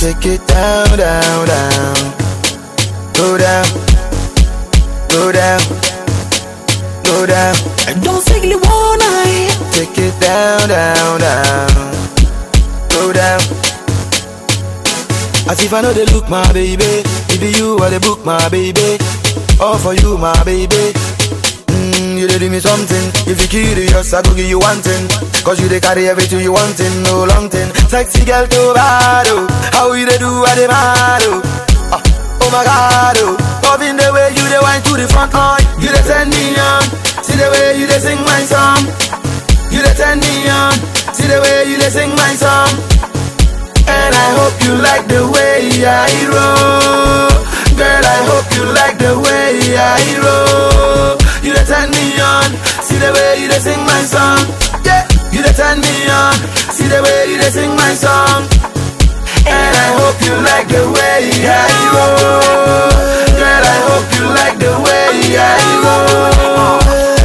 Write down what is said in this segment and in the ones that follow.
Take it down, down, down. Go down, go down, go down. I don't simply wanna Take it down, down, down. Go down. As if I know they look, my baby. It be you or the book, my baby. All for you, my baby. Mm, you dey do me something. If you curious, I go give you one thing. Cause you dey carry everything you wantin', no long thing. Sexy girl to bad, oh. How you dey do, I dey mad, oh. Ah, oh my god, oh. Loving the way you dey wine to the front, oh. You dey turn me on. See the way you dey sing my song. You dey turn me on. See the way you dey sing my song. And I hope you like the way I roll. Girl, I hope you like the way I roll. You dey turn me on. See the way you dey sing my song. Yeah, you dey turn me on. See the way you dey sing my song. And I hope you like the way I roll. Girl, I hope you like the way I roll.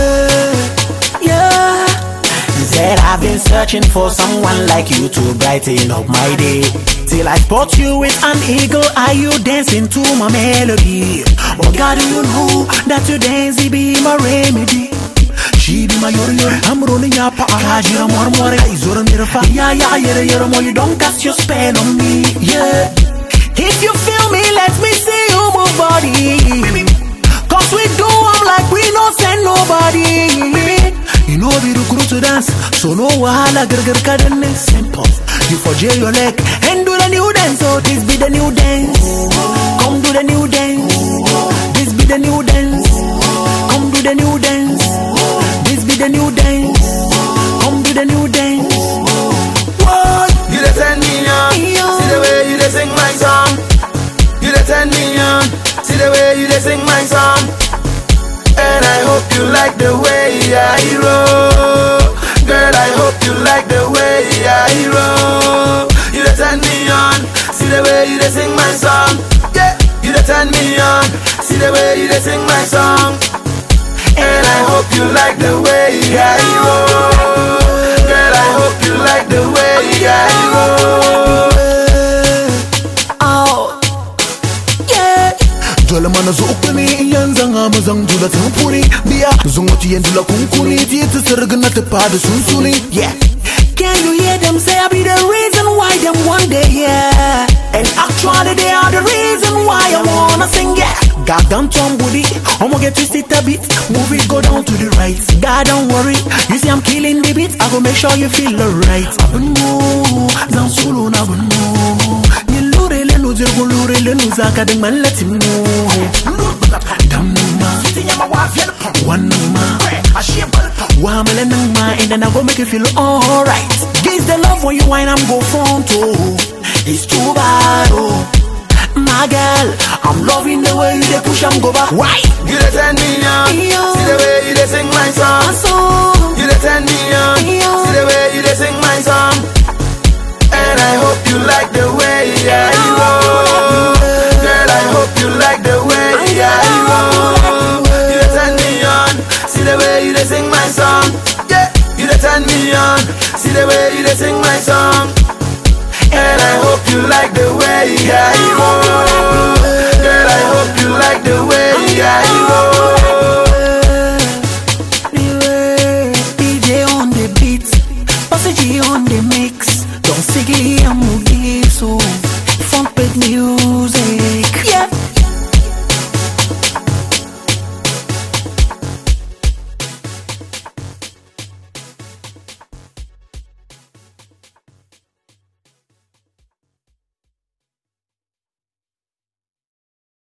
Yeah. Said I've been searching for someone like you to brighten up my day. Till I spot you with an eagle eye, you dancing to my melody. Oh God, do you know that your dance it be my remedy? She be my yori yori, I'm rolling up a kajira more more. Izora mirfa, yeah yeah yeah yeah more. You don't cast your spell on me, yeah. If you feel me, let me see you move body. Cause we do I'm like we no send nobody. You know be the crew to dance, so no wahala girl kadane simple. You for jail your leg and do the new dance, so this be the new dance. Come do the new dance. This be the new dance. Come do the new dance. This be the new dance. Come do the new dance. What? You dey turn me on. See the way you dey sing my song. You dey turn me on. See the way you dey sing my song. And I hope you like the way I roll. Girl, I hope you like the way I roll. You dey turn me on. See the way you dey sing my song. Yeah, you dey turn me on. See the way you dey sing my song. And I hope you like the way I roll. Girl, I hope you like the way I roll. Oh, yeah. Jole mana zo uku ne iyan zan hamu zan jula tamfuri biya zan wata yin jula kunkuni ti ta sirga na tafa da sunsuni Yeah. Can you hear them say I be the reason why them one day yeah And actually they are the reason why I wanna sing yeah God down Tom Woody I'ma get twisted a bit Move it go down to the right God don't worry You see I'm killing the beat I go make sure you feel alright Abunmo Zan solo na abunmo Ni lure le no zirgun lure le no zaka ding man let him know Dam ma Wannan ma Wamele nang ma and then I go make you feel alright. Give the love when you whine, I'm go front oh. It's too bad oh. My girl, I'm loving the way you dey push and go back. Why? You dey turn me on. Yeah. See the way you dey sing my My song. song. You dey turn me on. Yeah. See the way you dey sing my song. And I hope you like the way I roll. Girl, I hope you like the way I roll. You dey turn me on. See the way you dey sing my song. Yeah. You dey turn me on. See the way you dey sing my song. And I hope you like the way I roll. Girl, I hope you like the way I roll. DJ on the beat, Bossy G on the mix. Don't sickly I'm so front page music.